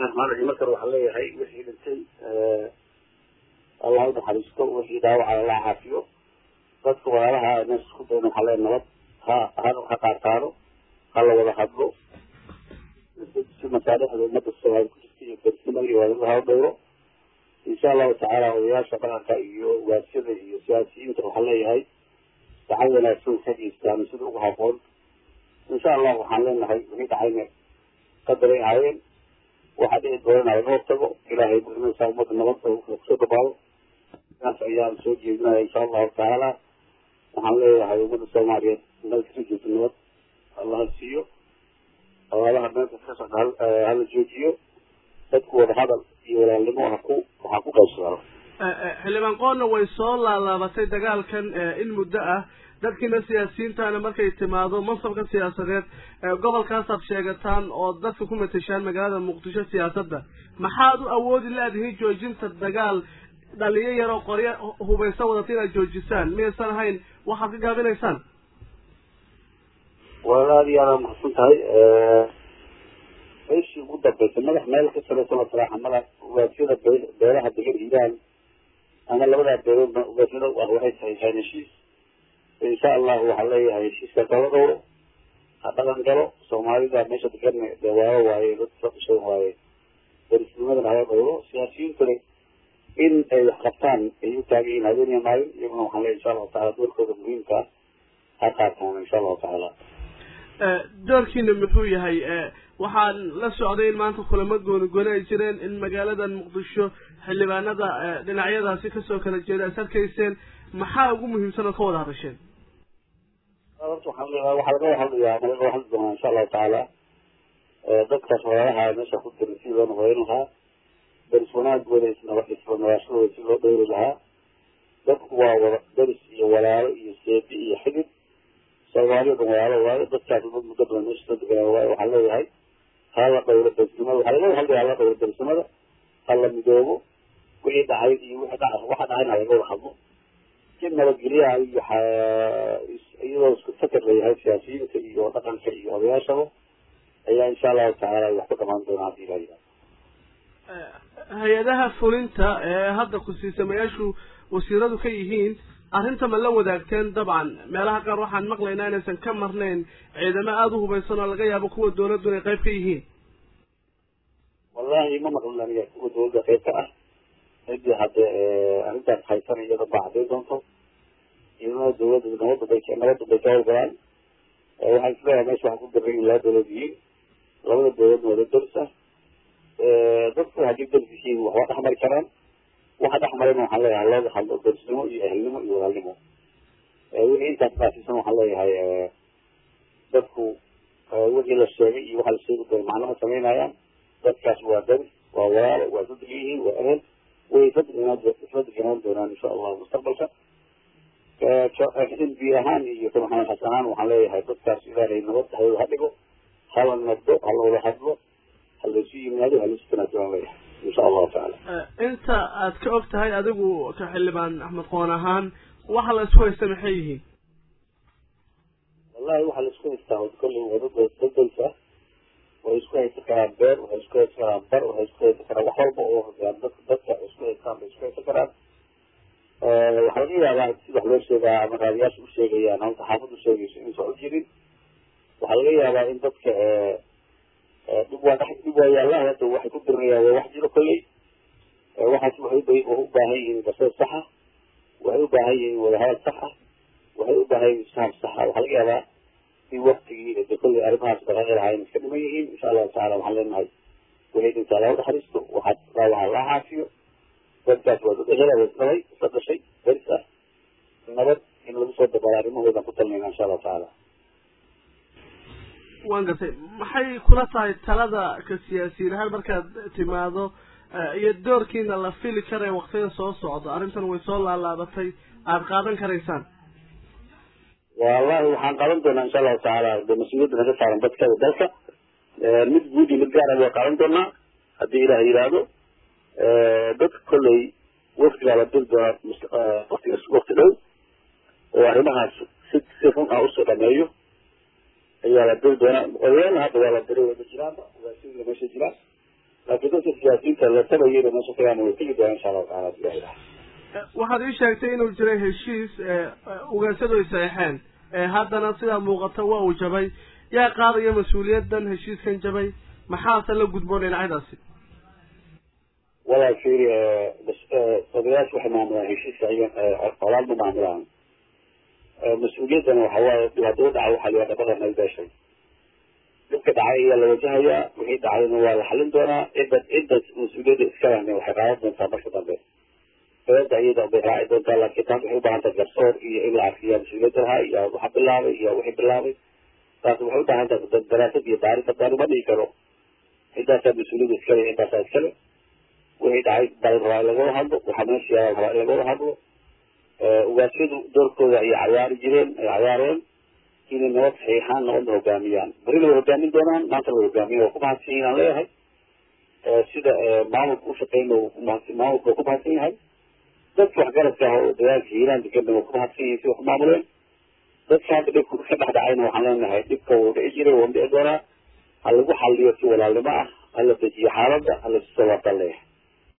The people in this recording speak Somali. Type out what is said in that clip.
bismillahi raxmaan raxiim markan waxaan leeyahay wixii dhintay allah u naxariisto wixii dhaawaca allah caafiyo dadka walaalaha meesha isku dayna waxaa leeyahay nabad ha ha ha qaataano ha la wada hadlo si masaalixda ummadda soomaali ku jirta iyo darsimada iyo wadada ha u dhowro insha allahu tacaala odayaasha dhaqanka iyo waasyada iyo siyaasiyiinta waxaan leeyahay gacan wanaagsan ka geystaan sida ugu haboon insha allah waxaan leenahay wixii dhacayna qadaray ahaayeen waxaa dhici doona laga hortago ilaahay burinaysaa ummadda nabad kusoo dhabaado sidaas ayaan soo jeedinaya insha allahu tacaala waxaan leeyahay ummadda soomaaliyeed meel kasoo jeeda nabad allaha siiyo walaalaha meelka ka socda hala joojiyo dadku wada hadal iyo walaalnimo ha ku waxaa ku qaybsadaan xildhibaan qoonna way soo laalaabatay dagaalkan in muddo ah dadkiina siyaasiyiintana markay timaado mansabka siyaasadeed gobolkaasaad sheegataan oo dadka ku mateshaan magaalada muqdisho siyaasadda maxaad u awoodi laadihiin joojinta dagaal dhaliyo yaroo qoryo hubaysan wadata inaad joojisaan miyaysan ahayn waxaad ka gaabinaysaan walaal aad iyo aad maxadsan tahay meeshii ugu dambeysay madax meel ka sareysa la saraaxamada ugaasyada beelaha degan iiraan ama labadaa beeloodna ugaasyada u ah waxay tahay hayn heshiis insha allahu waxaa leeyahay heshiiska kala dhowro ha dhaqan galo soomaalida meesha degan dee waayo waaye dad soo dhashay waaye darisnimadana hala dhowro siyaasiyiintuna in ay wax qabtaan ay u taagan yihiin habeen iyo maalin iyaguna waxaan leeyahay insha allahu taala doorkooda muhiimka ah ha qaataan insha allahu tacaala doorkiina muxuu yahay waxaan la socday in maanta kulamo gooni gooni ay jireen in magaalada muqdisho xildhibaanada dhinacyadaasi kasoo kala jeeda is arkayseen maxaa ugu muhiimsan oo ka wada hadasheen horta waxaan leeyahay waxaa laga hadlayaa ma laga hadli doonaa insha allahu tacaala dadkaas walaalaha meesha ku jiray si loo nabadeyn lahaa daris wanaagooda isnaba isbanaashadooda si loo dhowri lahaa dadku waa wada daris iyo walaalo iyo seebi iyo xidid soomaaliya dhan walaalo waayo dadkaas dad muddo badan meesha soo deganaa waayo waxaan leeyahay ha la dhowro darisnimada waxaa laga hadlayaa hala dhowro darisnimada ha la midoobo wixii dhacay iyo wixii dhaca waxa dhacayna laga wada hadlo si nabadgelyaha iyo iyadoo isku fakar layahay siyaasiyiinta iyo dhaqanka iyo odayaashaba ayaa insha allahu tacaala wax ku dhamaan doonaa hadii la yidhahdo hay-adaha fulinta ee hadda ku-siisamayaashu wasiiradu ka yihiin arrinta ma la wadaagteen dabcan meelaha qaar waxaan maqlaynaa inaysan ka marnayn ciidamo aada u hubaysan oo laga yaabo kuwa dawladdu inay qayb ka yihiin wallahi ma maqlin aniga kuwa dawladda qayb ka ah cidii hadde arrintaas haysan iyada baa cadday doonto ciidamada dawladda nabadda bay nabadda bay ka howlgalaan waxaan isleeyahay meesha waxaa ku daray in laba dawlad yihiin labada dawladna wada daris ah dadku haddii daris yihiin waxba dhex mari karaan waxa dhex marayna waxaan leeyahay looga hadlo darisnimo iyo ehelnimo iyo walaalnimo wixii intaas dhaasisan waxaan leeyahay dadku wixii la sheegay iyo waxa la sheegi doono macnama samaynayaan dadkaas waa daris waa walaalo waa isla degan yihiin waa ehel way isla deganaan isla deganaan doonaan insha allahu mustaqbalka xisbi ahaan iyo ka maxamed xasan ahaan waxaan leeyahay dadkaas ilaahay nabad hayo ha dhigo hala nabdo hala wada hadlo halaysu yimaado halaysu tanaasulaan leeyahay insha allahu tacaala inta aad ka og tahay adigu ka xildhibaan axmed qoon ahaan waxa la isku haysta maxay yihiin wallahi waxaa la isku haystaa kolley waa dad dadals ah way isku haysan karaan beer waxay isku haysan karaan bar waxay isku haysan karaan wax walba oo dadka dadka isku haystaan bay isku haysan karaan waxaa laga yaabaa sida wax loo sheegaa ama raadiyaasha u sheegayaan ama saxaafaddu sheegayso inaysan u jirin waxaa laga yaabaa in dadka dhib waa dhib waa yaallaan hadda waxay ku dirirayaan waa wax jiro kolley waxaas waxay u baahan yihiin garsoor sax ah waxay u baahan yihiin wadahadal sax ah waxay u baahan yihiin faham sax ah waxaa laga yaabaa in waktigii de kolley arrimahaas dhaqaaqi lahaayeen iska dhiman yihiin insha allahu tacala waxaan leenahay waxay dhintaa laga naxariisto waxaad dhaawaca laa caafiyo dadkaas waa dad ehela waa isdhalay isla dhashay daris ah nabad in lagu soo dabaalo arrimahoodan ku talnayna insha allahu tacaala waan gartay maxay kula tahay talada ka siyaasiyiin ahaan markaad timaado iyo doorkiina la fili karaya waktiyada soo socda arrintan way soo laalaabatay aada qaadan karaysaan wallahi waxaan qaadan doonaa insha allahu tacaala de mas-uuliyadda naga saaran dadka dalka mid guud iyo mid gaara waa qaadan doonaa haddii ilaah yidhaahdo dadka kolley waftigaa la diri doonaa watiga wakti dhow oo arrimahaas si si run ah usoo dhameeyo ayaa la diri doonaa odayaal hadda waa la diray wada jiraanba waa sidii meesha jiraan laakiin dadka siyaasiyiinta la tabayay meesha tagaan way tegi doonaan insha allahu taala hadii ilaha waxaad ii sheegtay inuu jiray heshiis ugaasyadu ay saxeexeen haddana sidaa muuqata waa uu jabay yaa qaadaya mas-uuliyaddan heshiiskan jabay maxaase la gudboon dhinacyadaasi walaa fiiri odayaasha waxay maamulaan heshiiska iyagan colaad ma maamulaan mas-uuliyaddana waxa waaye dhibaato dhaca waxaa la dhaqada nagdashay dhibka dhacay ayaa la wajahayaa wixii dhacdayna waa la xalin doonaa cidda cidda mas-uuliyadda iska lahna waxay qaadan doontaa marka dambe sababta iyada bay raaci doontaa laakiin taas waxay u baahan tahay garsoor iyo in la arkiya mas-uuliyadda lahaa iyo waxa bilaabay iyo wixii bilaabay taas waxay u baahan tahay daraasad iyo baaris haddaanu ma dhihi karo intaasaa mas-uuliyadda iskale intaasaa iskale wixii dhacay bal rabaa in lagala hadlo waxaa meesha yaala rabaa in lagala hadlo ugaasyadu doorkooda ayay cayaari jireen ay cayaareen inay nabad saxiixaan nabadna hogaamiyaan berina way hogaamin doonaan maantana way hogaamiyan waa ku mahadsan yihin aan leeyahay sida maamulka ushaqeyna maamulka waa ku mahadsan yahay dadka waxgaradka ah oo dagaalka hiiraan deganna waa ku mahadsan yihin si wax maamuleen dadka hadda dhibka ka dhex dhacayna waxaan leenahay dhibka wuu dhici jiray waa dhici doonaa ha lagu xaliyo si walaalnimo ah hala dejiyo xaaladda hala soo waabtaan leeyahay